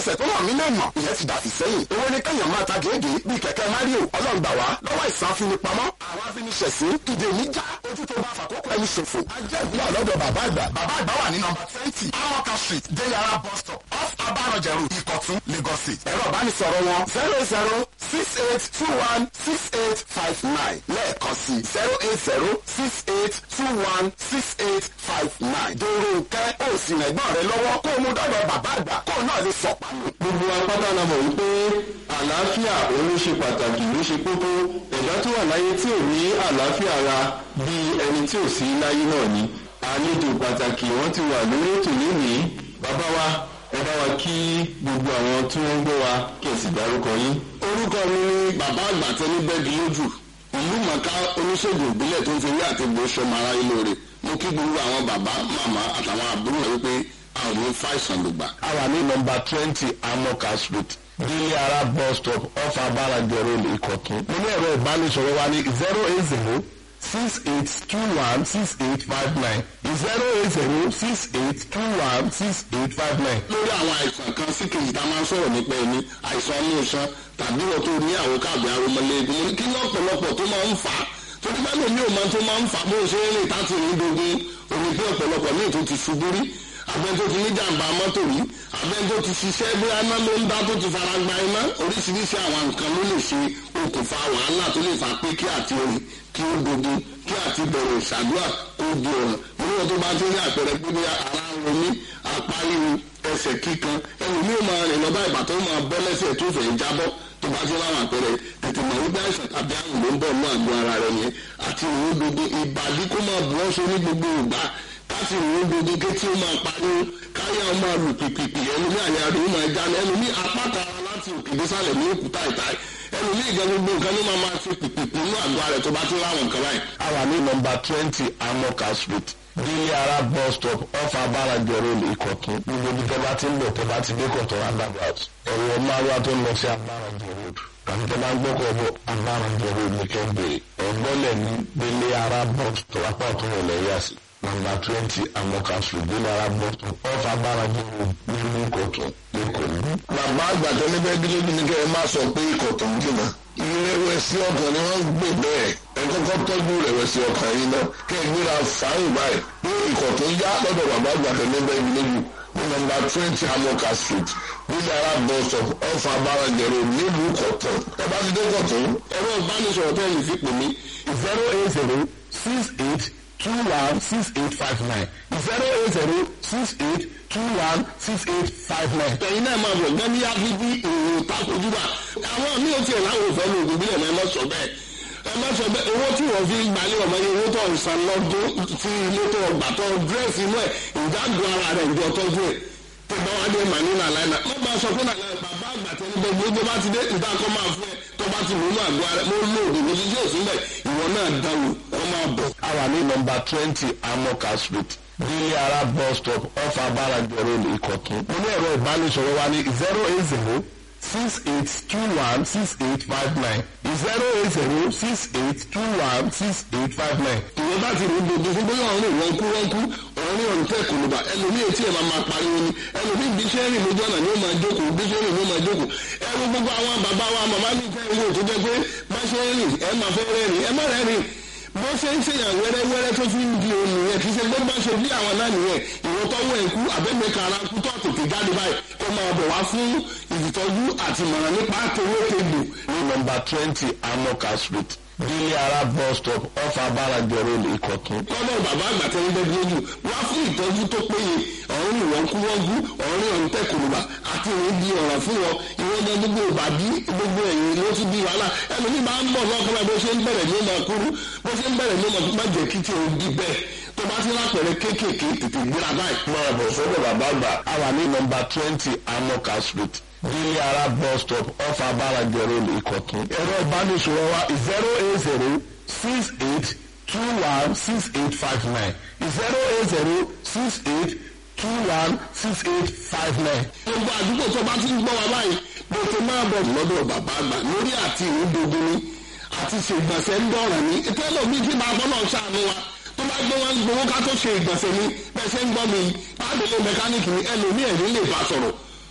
ẹsẹ̀ tó hàn mí lè mọ̀ ìyẹn ti dàfi sẹ́yìn owó ní kẹ́yàn máa ta gèégèé bíi kẹ̀kẹ́ mario ọlọ́run gbà wá lọ́wọ́ ìsàn afinipamọ́ àwọn afiniṣẹ̀sín dìde níjà ojú tó bá fàkókò ẹni ṣòfò ajẹ́ ìlú àlọ́dọ̀ bàbá àgbà bàbá àgbà wà ní nọmba twenty amoka street deyara bus stop off abarọ̀jẹ̀rù ìkọ̀tún lagos state ẹ̀rọ ìbánisọ̀rọ̀ wọn zero zero six eight two one six eight five nine lẹ́ẹ̀kan sí zero eight zero six eight two one six eight five nine dèrò nkẹ́ ó sì rẹ̀ gbọ́n rẹ lọ́wọ́ kó o mú dọ́dọ̀ bàbá àgbà kó o náà lè sọ̀pá nù. gbogbo apáta la mọ̀ wípé àlàáfíà òun ló ṣe pàtàkì ló ṣe kókó ẹ̀dá tó wà láyé tí ò ní àlàáfíà ara bí ẹni tí ò sí láyé náà ni àlejò pàtàkì wọ́n ti wà lórí ètò lónìí bàbá wa ẹ bá wa kí gbogbo àwọn tí wọ́n ń gbọ́ wa kí ẹ sì dárúkọ yín. orúkọ mi ni bàbá àgbà tẹni bẹ́ẹ̀dì lójú ìlú mọ̀ká oníṣègùn ìbílẹ̀ tó ń fi rí àtẹ̀gbọ́ sọmọ ara ilé rẹ̀ mo kí gbogbo àwọn bàbá màmá àtàwọn àbúrò rẹ̀ wípé àwọn ò ní fàìsàn ló gbà. a wà ní nọmba twenty amoka street délé ara bus stop off abarajẹ road ìkọ̀tún. mo ní ẹ̀rọ ìbánisọ̀rọ̀ wa ní zero eight zero six eight two one six eight five nine zero eight zero six eight two one six eight five nine. lórí àwọn àìsàn kan sí kejì tá a máa ń sọ̀rọ̀ nípa ẹni àìsàn ọmú iṣan tàbí wọ́n tó ní àwọn káàbì aromọlẹ́gbẹ̀ẹ́ mo ní kí ní ọ̀pọ̀lọpọ̀ tó máa ń fà á torí bá lómi ò máa tó máa ń fà á bó ṣe ń rìn táti rìn dogun òní pé ọ̀pọ̀lọpọ̀ míì tó ti ṣubú rí abẹ́ni tó ti ní jàǹbá mọ́tò rí abẹ́ni tó ti ṣiṣẹ́ bí aná ló ń dá tó ti fara gba iná oríṣiríṣi àwọn nǹkan ló lè ṣe okùnfà wàhálà tó lè fà pé kí àti orin kí ó dogun kí àti bẹ̀rẹ̀ ìṣàdúrà kó di ọ̀ràn níwọ̀n tó bá ti rí àpẹẹrẹ pé ní ara ń ronú apá ríru ẹsẹ̀ kíkan ẹlòmíì ó máa rìn lọ́ba ìgbà tó máa bọ́ lẹ́sẹ̀ tó fẹ́ jábọ́ tó bá ti láwọn àpẹẹrẹ tètè mọ̀ wípé àìsàn tàbí àrùn ló ń bọ̀ ní àgọ́ ara rẹ̀ yẹn àti ìrìn gbogbo ìbàdí kó máa bù ọ́ so ní gbogbo ìgbà káti ìrìn gbogbo ké tí ó máa pariwo káyà ó máa lù pìpìpì ẹlòmíì àyà rẹ̀ ó máa jáde ẹlòmíì apáta ara láti òkè désàlẹ̀ ní òkúta ìta ẹlòmíì ìgbà gbogbo nǹkan ló máa máa fi pìpìpì ní àgọ́ ara rẹ̀ tó bá ti láwọn nǹkan báyìí. a wà ní nọmba twenty amoka street délé ara bus stop off abarajẹ road ìkọ̀tún gbogbo ibi tẹ́ bá ti ń bọ̀ tẹ́ bá ti dé kọ̀tún roundabout ẹ̀rọ márùwá tó ń lọ sí abarajẹ road tàbí tẹ́ bá ń gbọ́kọ̀ bọ̀ abarajẹ road ní kẹ́ńbẹ̀rẹ̀ ẹ̀gbọ́lẹ̀ ní délé ara bus stop apá ọ̀tún rẹ̀ lẹ́yà sí nọmba twenty amoka street délé ara bus stop off abarajẹ road nílùú ìkọ̀tún lẹ́kọ̀ọ́. bàbá àgbàdo níbẹ̀ gílódì ní kẹ́ ẹ má sọ pé ikọ̀ tó ń jìnnà ìrẹ̀wẹ̀sì ọkàn ni wọ́n ń gbè bẹ́ẹ̀ ẹ kọ́kọ́ tọ́jú ìrẹ̀wẹ̀sì ọkàn yìí náà kẹ́ ẹ gbéra fàáyìn báyìí pé ikọ̀ tó ń yá lọ́dọ̀ bàbá àgbàdo níbẹ̀ gílódì ní nọmba twenty amoka street nílẹ̀ ara bus stop ọ̀fà abárajẹ̀rẹ̀ nílùú kọ̀tún ẹ bá ti dé kọ̀tún. ẹ̀rọ ìbánisọ̀rọ̀ tó yìí fi pè mí zero eight zero six eight two one six eight five nine zero eight zero six eight two one six eight five nine. ẹ̀yin náà máa bọ̀ gbẹ́mí ábíbí òòrùn takojúbà àwọn mi ò tiẹ̀ láwọn òfẹ́ lóògùn bí ẹ̀mẹ́ mọ́ sọ bẹ́ẹ̀ ẹ má sọ bẹ́ẹ̀ owó tí wọ́n fi gbalẹ̀ ọmọ yẹn owó tó ń san lọ́dún tí ilé tó ọgbà tó dírẹ́sì inú ẹ̀ ìdágùn ara rẹ̀ ìjọ tọ́jú ẹ̀ tó bá wá dé màní nàlá ẹ̀ má bá sọ pé nàlá ẹ̀ bàbá àgbà tẹ́lẹ̀ bẹ́ẹ̀ gbogbo bá ti dé ìdákọ́ máa fún ẹ tó bá ti lónú àgọ́ ara mo lóògùn mo ti yóò sílẹ̀ ìwọ náà dáwò wọ́n máa bọ̀. a wà ní nọmba twenty amoka street délé ara bus stop off abarajẹ road ìkọ̀tún. mo ní ẹ̀rọ ìbánisọ̀rọ̀ wa ní zero eight zero six eight two one six eight five nine zero eight zero six eight two one six eight five nine. ìwọ bá ti rí gbogbo fún bóyá ọ̀run ìwọ̀n kú wọ́n kú ọ̀run ọ̀run tẹ̀ kò lùbà ẹlòmíì etí ẹ̀ máa máa pariwo ni ẹlòmíì bí iṣẹ́ rìn lójú ọ̀nà ni ó máa jókòó bí iṣẹ́ rìn ló máa jókòó ẹrú gbogbo àwọn bàbá wa màmá mi fẹ́ ìwé tó jẹ́ pé bá ṣe ń rìn ẹ máa fẹ́ rẹ́rìn ẹ má rẹ́rìn bó ṣe ń ṣèyàn wẹ́rẹ́wẹ́rẹ́ tó fi ń di òun nìyẹn kì í ṣe gbé bá ṣe bí àwọn náà nìyẹn ìwọ tọ́wọ́ ẹ̀ kú àbẹ́mẹ́ka ara kú tó tètè jáde báyìí kó máa bọ̀ wá fún ìtọ́jú àti ìmọ̀ràn nípa àtòwé tegbò ní nọmba twenty amoka street délé ara bus stop off abarajẹ road ìkọ̀tún. lọ́dọ̀ bàbá àgbà tẹ́lẹ̀ bẹ́ẹ̀ lójú wá fún ìtọ́jú tó péye ọ̀run ni wọ́n kú wọ́n kú ọ̀run ni ọ̀run tẹ̀kùrùbà àti ìrìn di ọ̀ràn fún wọn ìwọ́n jẹ́ gbogbo ìbàdí gbogbo ẹ̀yìn ló ti di wàhálà ẹlòmíì máa ń bọ̀ lọ́kọ́lá bó ṣe ń bẹ̀rẹ̀ ní ọmọ kúrú bó ṣe ń bẹ̀rẹ̀ ní ọmọ má jẹ́ kí tí o di bẹ́ẹ̀ tó bá ti lápẹ̀rẹ̀ kéékèèké tètè gbéra báyìí. máa bọ̀ sọ́dọ̀ bàbá àgbà. a wà ní nọmba twenty amoka street délé ara bus stop off abarajẹ road ìkọ̀tún. ẹ̀rọ ìbánisọ̀rọ̀ wa zero eight zero six eight two one six eight five nine zero eight zero six eight two one six eight five nine. gbogbo àdúgbò tó bá ti ń gbọ́ wa báyìí bó ti máa bọ̀ lọ́dọ̀ bàbá àgbà lórí àti ìrúdogun ni àti ṣègbọ̀nsẹ̀ ń dọ̀ràn ní tẹ́lọ̀ bí kí máa bọ́lọ̀ ṣàánú wa tó bá gbé wọn gbowó ká tó ṣe ìgbọ̀nsẹ̀ ni bẹ́ẹ̀ ṣe ń gbọ́ mi pàdélé mẹkáníìkì ni ẹlòmíì ẹ̀rí lè bá sọ̀rọ̀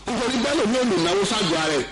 nítorí bẹ́ẹ̀ lómi ò lè náwó ṣáájú ara ẹ̀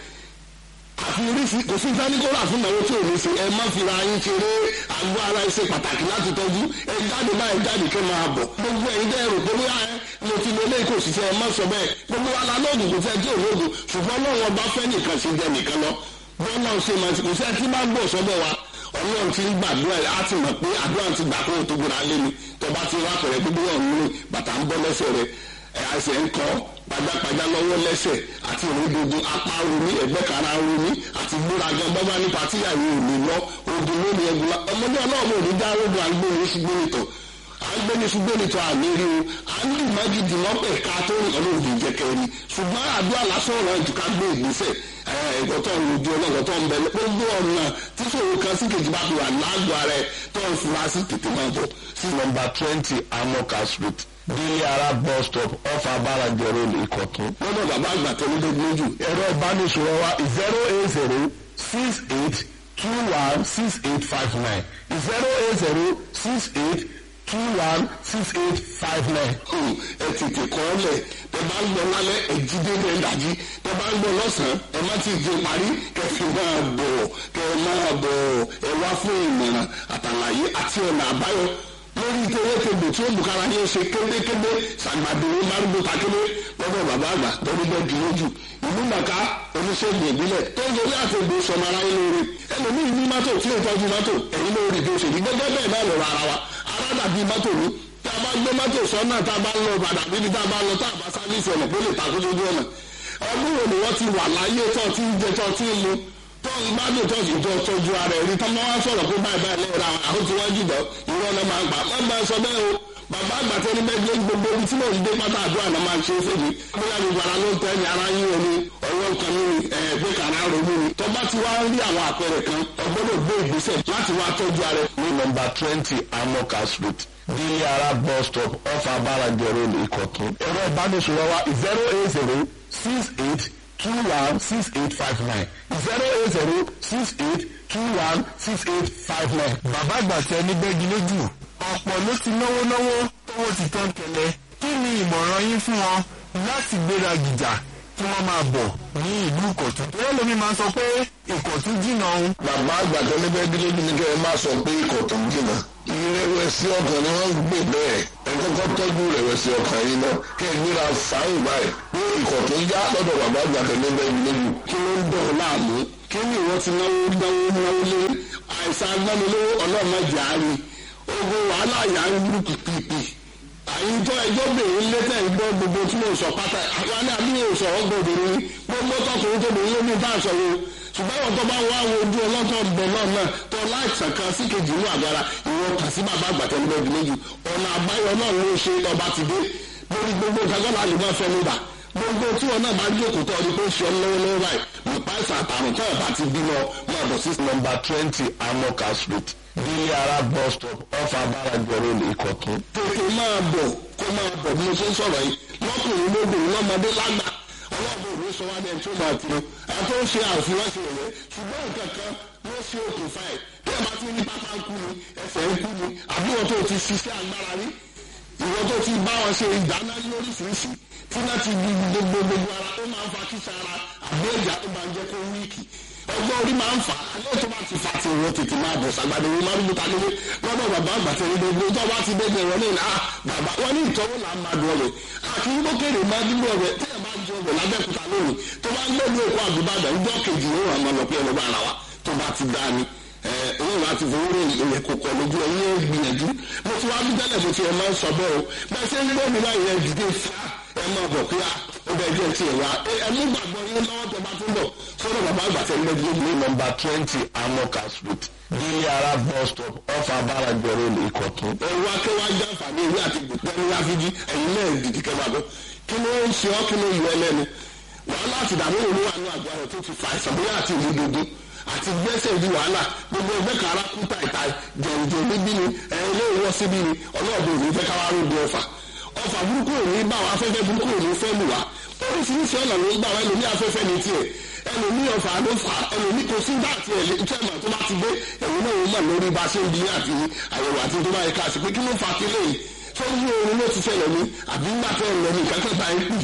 àfi oríṣi kò sí sáníkóra fún ìnáwó tí ò ní ṣe ẹ má fira yín ṣeré àgọ́ ara ẹ ṣe pàtàkì láti tọ́jú ẹ jáde báyìí jáde kẹ́ máa bọ̀ gbogbo ẹ̀yin dẹ́ rò pé bóyá ẹ mo ti lọ ilé kò ṣiṣẹ́ ẹ má sọ bẹ́ẹ̀ gbogbo wa la lóògùn kò fẹ́ tí ò lóògùn ṣùgbọ́n lọ́wọ́ bá fẹ́ nìkan ṣe jẹ nìkan lọ bọ́lá ṣe máa ti kò sí ẹ tí máa gbọ́ sọ́dọ̀ wa ọlọ́run ti ń gbàdúrà á ti mọ̀ pé àdúrà ti gbà kó o tó gbéra lé mi tọba ti wá pẹ̀rẹ̀ gbogbo ọ̀hún ní bàtà ń bọ́ lẹ́sẹ̀ rẹ̀ ẹ̀ àṣẹ ń kọ́ pajápajá lọ́wọ́ lẹ́sẹ̀ àti ìrìndòdò apá romi ẹ̀gbẹ́ kara romi àti gbéraga bábá nípa tíyàwó ò lè lọ ogun lónìí ẹgbẹ́ la ọmọdé ọlọ́run ò ní dá ogun àgbóni ṣùgbọ́n nìtọ̀ àgbóni ṣùgbọ́n nìtọ̀ àmì rí o à ń lù mágídì lọ́pẹ̀ ká tó ń ọlọ́run òbí jẹ́kẹ́ ni ṣùgbọ́n àdúrà lásán ọ̀rọ̀ ẹ̀jú ká gbé ìgbésẹ̀ ẹ̀kọ́ tó ń rojú ọlọ́kọ̀ tó ń bẹ gbogbo ọ̀nà tí ṣòro kan sí kejì bá fi wà lágọ̀ọ́ rẹ̀ tó ń fura sí tètè máa bọ̀ sí nọmba twenty amoka street délé ara bus stop off abáradì road ìkọ̀tún. lọ́dọ̀ bàbá àgbà tó ní gbogbo ojú ẹ̀rọ ìbánisọ̀rọ̀ wa zero eight zero six eight two one six eight five nine zero eight zero six eight two one six eight five nine. ẹ tètè kọ́ ọ lẹ̀ tẹ bá ń gbọ́ lálẹ́ ẹ̀jídé ní ẹ̀dàjí tẹ bá ń gbọ́ lọ́sàn-án ẹ má ti di parí kẹfì máa bọ̀ kẹ máa bọ̀ ẹ wá fún ìmọ̀ràn àtàlàyé àti ọ̀nà àbáyọ lórí tewétebè tí ó bùkára yẹn ṣe kérékébé ṣàgbàdo márùndún takébé lọ́dọ̀ bàbá àgbà tọ́lúbọ̀ dúrójù ìlú màkà oníṣègùn ìbílẹ̀ tó ń gorí àtẹ̀gbò sọmọ ara yín lórí ẹlòmíì ní mọ́tò tí ó tọ́jú mọ́tò ẹ̀yìn lórí bí ó ṣe ní gẹ́gẹ́ bẹ́ẹ̀ náà lọ́rọ̀ ara wa ara dàbí mọ́tò ní tá a bá gbé mọ́tò sọ́nà tá a bá ń lọ padà níbi tá a bá ń lọ tá a bá sáfíìsì ọ̀nà kó lè takú sójú ọ̀nà ọdún wo ni wọ́n ti wà láyé tó ti ń jẹ tó ti ń mu tó ń gbádùn tó sì tó tọ́jú ara ẹ̀ rí tọ́mọ́ wá sọ̀rọ̀ pé báyìí báyìí lẹ́yìn ra àwọn tí wọ́n jùlọ ìwọ náà máa gbà má máa sọ bẹ́ẹ̀ o bàbá àgbà tẹ́ni bẹ́ẹ̀ gbogbo ibi tí mò ń dé pátá àdúrà náà máa ṣe é fèjì bóyá gbogbo ara ló ń tẹ́ ní ara yín omi ọwọ́ kan ní ẹ̀ẹ́dẹ́ kàrá ronú ni tó bá ti wá rí àwọn àpẹẹrẹ kan ọgbọ́dọ̀ gbé ìgbésẹ̀ láti wá tọ́jú ara ẹ̀. ní nọmba twenty amoka street délé ara bus stop off abáradì road ìkọ̀tún. ẹ̀rọ ìbánisọ̀rọ̀ wa zero eight zero six eight two one six eight five nine zero eight zero six eight two one six eight five nine. bàbá àgbà tẹ ní gbẹ́gi lójú ọ̀pọ̀ ló ti náwó náwó tówó ti tán kẹlẹ̀ kí ni ìmọ̀ràn yín fún wọn láti gbéra gìjà kí wọ́n máa bọ̀ ní ìlú ìkọ̀tún. ìyá lómi máa sọ pé ìkọ̀tún jìnnà òun. bàbá àgbà tó ní bẹ́ẹ̀ dídé ní kẹ́ ẹ má sọ pé ikọ̀ tó ń jìnnà. ìrẹ̀wẹ̀sì ọkàn ni wọ́n ń gbé bẹ́ẹ̀ ẹ kọ́kọ́ tọ́jú ìrẹ̀wẹ̀sì ọkàn yìí náà kẹ́ ẹ gbéra fáyìn báyìí pé ikọ̀ tó ń já lọ́dọ̀ bàbá àgbà tó ní bẹ́ẹ̀ dídé jù. kí ló ń dọ̀ ọ́ láàmú kí ni ìwọ ti náwó náwó náwó lé àìsàn agbánilówó ọlọ́mọdé àárín ogun wàhálà yà ń lù pìpìpì àyíjọ ẹjọ́ bèrè lẹ́tẹ̀ ìgbọ́ gbogbo tí mo sọ pátá àwọn ní àbí yóò sọ ọgbọ̀dọ̀ ní gbogbo tọkùnrin tó bèrè lómi bá aṣọ wo ṣùgbọ́n àwọn tó bá wá wo ojú ọlọ́tọ̀ bẹ̀ náà náà tó láìsàn kan sí kejì inú àgbára ìwọ kà sí bàbá àgbàtẹ́ níbẹ̀ bí méjì ọ̀nà àbáyọ náà ló ṣe ọba ti dé lórí gbogbo kagbọ́n àlè máa fẹ́ nígbà gbogbo tí wọn náà bá jókòó tó ọdún pé ń ṣe ọ lọ́wọ́lọ́wọ́ báyìí nípa ìsàn àtàrùn tó ẹ̀ bá ti bímọ máa bọ̀ sí nọmba twenty amoka street délé ara bus stop off abáradì road ìkọ̀tún. tètè máa bọ̀ kó máa bọ̀ bí mo ṣe ń sọ̀rọ̀ yìí lọ́kùnrin lóbìnrin lọ́mọdé lágbà ọlọ́run òní sọ wá dẹ́n tó máa tiro ẹ̀ tó ń ṣe àfihàn ṣe rẹ̀ ṣùgbọ́n nǹkan kan ló ṣe òkùnfà ẹ̀ bí ẹ bá ti ní pápá ń kú ni ẹsẹ̀ ń kú ni àbí wọn tó ti ṣiṣẹ́ agbára rí ìwọ tó ti bá wọn ṣe ìdáná lóríṣiríṣi tí náà ti di gbogbo gbogbo ara tó máa ń fa kíṣà ara àbí ẹ̀já tó máa ń jẹ́ kó wíìkì ọgbọ́n orí máa ń fà á alẹ́ tó bá ti fà ti wọ́n tètè máa bọ̀ sàgbàdo wọn máa ń gbúta nílé lọ́dọ̀ bàbá àgbà tẹ̀lé gbogbo tó bá ti débi ẹ̀rọ ní ìlà bàbá wọn ní ìtọ́wò là ń máa dùn ọ̀rẹ́ àti ń gbókèrè máa dúró ọ̀rẹ́ tí ẹ̀ máa ń jẹ ọ̀rẹ́ lábẹ́kúta lónìí tó bá ń gbé ní èkó àgùbàdàn ń jọ́ kejì yóò wà máa lọ pé ẹlọ́gbà ara wa tó bá ti dá ni òun láti fowó rìn ìyẹn kò kọ lójú ẹ yóò gbìyànjú mo ti wá bí tẹ́lẹ̀ mo ti ẹ̀ máa ń sọ bẹ́ẹ̀ o bẹ́ẹ̀ ṣe ń gbọ́ mi láyé ẹ̀ dìde fà ẹ máa bọ̀ pé ó bẹ jẹ́ tiẹ̀ wá ẹ mú gbàgbọ́ yín lọ́wọ́ tó bá tún bọ̀ sọ́dọ̀ bàbá àgbà tẹ̀ lé bí ní nọmba twenty amoka street délé ara bus stop off abáradì road ìkọ̀tún. ẹ̀rọ akẹ́wà jẹ́ àǹfààní ìwé àti ìgbẹ́ni láfíjí ẹ̀yin náà dìdí kẹwàá bọ́ kí ló ń ṣe ọ́ kí ló yọ ẹlẹ́nu wàhálà àti ìdààmú òun wà ní àgọ́ rẹ̀ tó ti fa àìsàn bóyá àti ìlú dodo àti gbẹ́sẹ̀ di wàhálà gbogbo ẹgbẹ́ kan arákùnta ìta jẹ̀ǹjẹ̀ níbí ni ẹ̀ ilé ìwọ́ síbí ni ọlọ́ọ̀dẹ òní fẹ́ káwá rògbò ọ̀fà ọ̀fà burúkú òní bá wa afẹ́fẹ́ burúkú òní fẹ́ lù wá oríṣiríṣi ọ̀nà ló ń gbà wá ẹlòmí afẹ́fẹ́ ní tiẹ̀ ẹlòmí ọ̀fà ló fà ẹlòmí kò sí bá àti ẹ̀lẹ́ tó bá ti dé ẹ̀wọ̀n náà wọ́n mọ̀ lórí bá a ṣe ń bí àti àyẹ̀wò àti tó bá yẹ ká sí pé kí ló fà kí lóyìn tó ń yí oorun ló ti ṣẹlẹ̀ ní àbí ńgbà tẹ́ ẹ̀ lọ ní ìkákẹ́ bá ń pì pé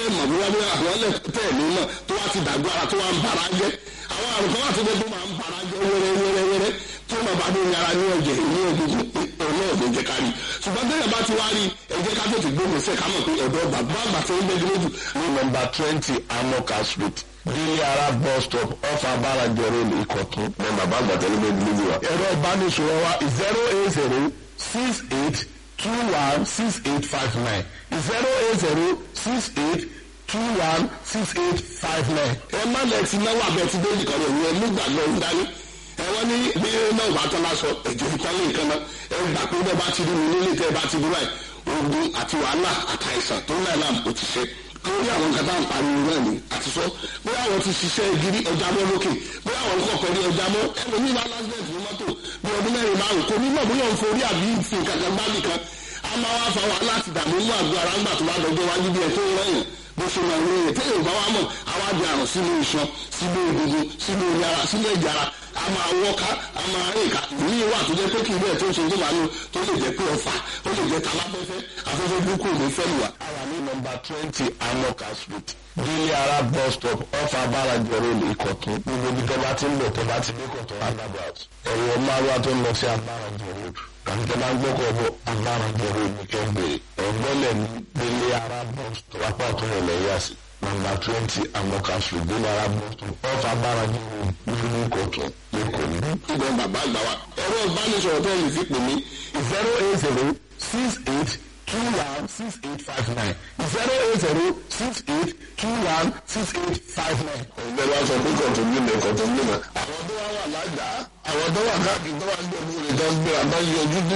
tẹ́ mọ̀ bóyá bóyá àwọn lẹ̀ tẹ́ ní mọ̀ tó wá ti dàgbà ara tó wá ń bara jẹ́ àwọn àrùn kan wà tó dé tó máa ń bara jẹ́ wẹ́rẹ́ wẹ́rẹ́ wẹ́rẹ́ tó máa bá ní ara ní ọ̀jẹ̀ ní egungun ọ̀nà ọ̀dọ̀ jẹ́ ká rí ṣùgbọ́n tẹ́lẹ̀ bá ti wá rí ẹ jẹ́ ká tètè gbóhùn sẹ́ ká mọ̀ pé ọ̀dọ́ bàbá àgbà tó ń gbẹ́jú lójú ní nọmba twenty amoka street délé ara bus stop off abáranjọ road ìkọ̀tún ní bàbá àgbà tó ń gbẹ́jú lójú wa. ẹ̀rọ ìbánisọ̀rọ̀ wa zero eight zero six eight two one six eight five nine zero eight zero six eight two one six eight five nine. ẹ má lẹ ti náwó abẹ ti dé nìkan rẹ ìwé nígbà lọ ń dání ẹ wọ́n ní bí náà bá tán lásọ ẹ̀jẹ̀ ìtàn lè kan náà ẹ gbà pé bẹ́ẹ̀ bá ti rí mi nílé tẹ́ ẹ bá ti rí báyìí ogun àti wàhálà àtàìsàn tó ń láì láàmú ó ti ṣe lórí àwọn nǹkan tá à ń pariwo náà ni àti sọ bóyá àwọn ti ṣiṣẹ́ gidi ọjà mọ́ lókè bóyá àwọn kọ̀ọ̀kan rí ọjà mọ́ ẹlòmíì bá lásìlẹ̀tì ní mọ́tò bí ọdún mẹ́rin márùn kò ní mọ̀ bóyá òun forí àbí ìfìn kankan gbábì kan a máa wá fa wàhálà àti ìdààmú inú àgọ́ ara ńgbà tó bá dọjọ́ wájú bí ẹ tó ń rẹ̀yìn bó ṣe máa ń rẹ̀yìn téèyàn bá wá mọ̀ àwa di àrùn sínú iṣan sínú egungun sínú yàrá sínú ẹ̀jẹ̀ ara a máa wọ́ká a máa rìn ká ní ìwà tó jẹ́ pé kí ilé ẹ̀ tó ń ṣe tó máa ń tó lè jẹ́ pé ọ̀fà ó lè jẹ́ taláfẹ́fẹ́ afẹ́fẹ́ burúkú ò ní fẹ́ lù wá. a wà ní nọmba twenty amoka street délé ara bus stop off abáranjọ road ìkọ̀tún gbogbo ibi tó bá ti ń bọ̀ tó bá ti dé kọ̀tún roundabout ẹ̀rọ márùwá tó ń lọ sí abáranjọ road àti tó bá ń gbọ́kọ̀ bọ̀ abáranjọ road ní kẹ́ńbẹ̀rẹ̀ ọ̀gbọ́lẹ̀ ní délé ara bus stop apá ọ̀tún rẹ̀ lẹ́yà sí nọmba twenty amoka street délé ara bus stop off abáranjọ road ní ìkọ̀tún lẹ́kọ̀ọ́ ní. ìgbọ̀n bàbá àgbà wa ẹ̀rọ ìbánisọ̀rọ̀ tó lè fi pè mí zero eight zero six eight two one six eight five nine zero eight zero six eight two one six eight five nine. ọ̀gbẹ́ wa sọ pé kọ̀tún nílẹ̀ kọ̀tún nílẹ̀. àwọn tó wá wà lájà àwọn tó wà káàkiri tó wà ń gbẹ̀mú rẹ̀ tó ń gbé àbáyé ojú dé.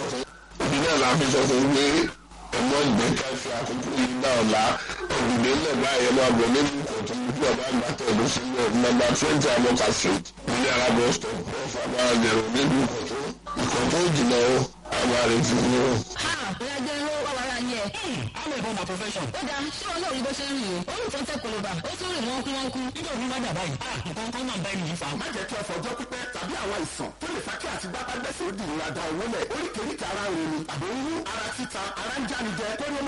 òbí náà la fi sọ fún pé ọmọ ìgbẹ́ ká fi àkókò yìí náà la òbílẹ̀ lẹ̀ báyẹn máa bọ̀ nínú kọ̀tún ojú ọba àgbà tẹ̀lé sílẹ̀ nọ́mbà twenty amọ́ka street nílé arábọ̀ stop ọ̀fà máa jẹ̀rọ nínú kọ̀tún ìkọ̀tún ìjìnà o àwọn àrètí ni o. bóyá jẹ́ irú wà wàrà yẹn. I'm a born my profession. ó dáa ṣé wọn náà rí bó ṣe ń rìn o ó rìn tó ń tẹ koloba ó tún rìn wọ́n kú wọ́n kú. Nígbà omi máa dà báyìí. Ah, nǹkan kan máa ń bá ẹni yìí fa. má jẹ́ kí ọ̀fọ̀ ọjọ́ pípẹ́ tàbí àwọn àìsàn tó lè fa kí àti gbápá gbẹ́sẹ̀ ó di ìrora da owó lẹ̀ oríkèéríkèé ara rẹ̀ ni àbí ń wú ara títa ara ń jáni jẹ kó ní ó má